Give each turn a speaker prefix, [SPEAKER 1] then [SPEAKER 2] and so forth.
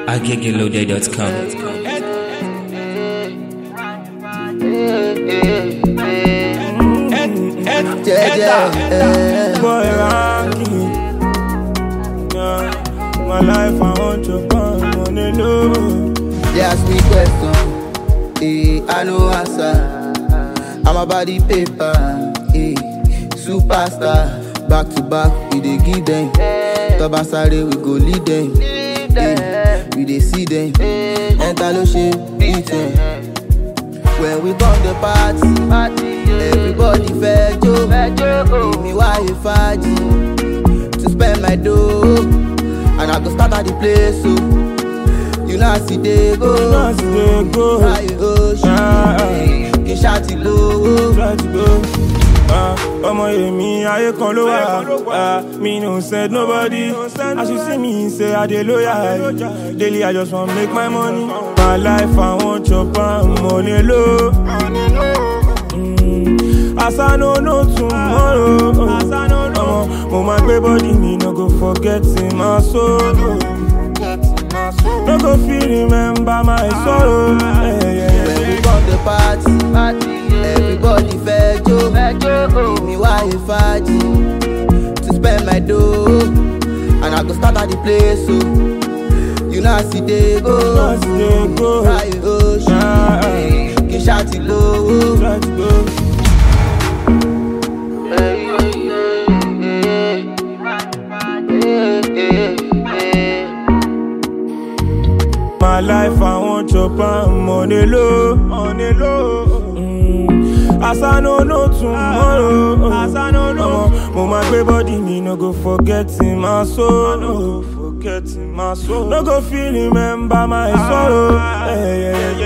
[SPEAKER 1] agegelode.com.
[SPEAKER 2] Jeje,
[SPEAKER 3] Boy, ranking. Yeah. My life, I want to come on the low.
[SPEAKER 2] they ask me question, eh, I no answer. I'm about the paper, eh, superstar. Back to back, we dey give them. Tabasare, we go lead them. Eh, we dey see them. Enter lo ṣe beat them. When we come the party, everybody fẹ́ jó. Èmi wáyé fàájì to spend my dough. And I go start at the place so. You know I see they go.
[SPEAKER 3] Now, see they go.
[SPEAKER 2] Ráyè oṣù.
[SPEAKER 3] Ah, ah.
[SPEAKER 2] Kì í ṣáàtì lówó.
[SPEAKER 3] Try to go. Ah, ọmọ èmi ayé kan ló wà Ah, me no send nobody as you see me say i dey loyal daily i just wan make my money my life i wan chop am money low Mm, as i no know tomorrow ọmọ mo máa gbé body mi no go forget my soul. No go fit remember my sorrow. Yeah, yeah, yeah.
[SPEAKER 2] When we come the party, everybody fẹ́ jó. Èmi wáyé fàájì to spend my dough. And I go start at the place so. You know I see they go.
[SPEAKER 3] As they go,
[SPEAKER 2] Ráyè oṣù.
[SPEAKER 3] Ah, ah.
[SPEAKER 2] Kì í ṣáàtì lówó.
[SPEAKER 3] try to go. My life, I want chop am on the low, on the low. Mm. As I no know tomorrow, as I no know, mo ma gbé body mi no go forget in my soul, no forget in my soul. No go fit remember my sorrow. Yeah, yeah, yeah,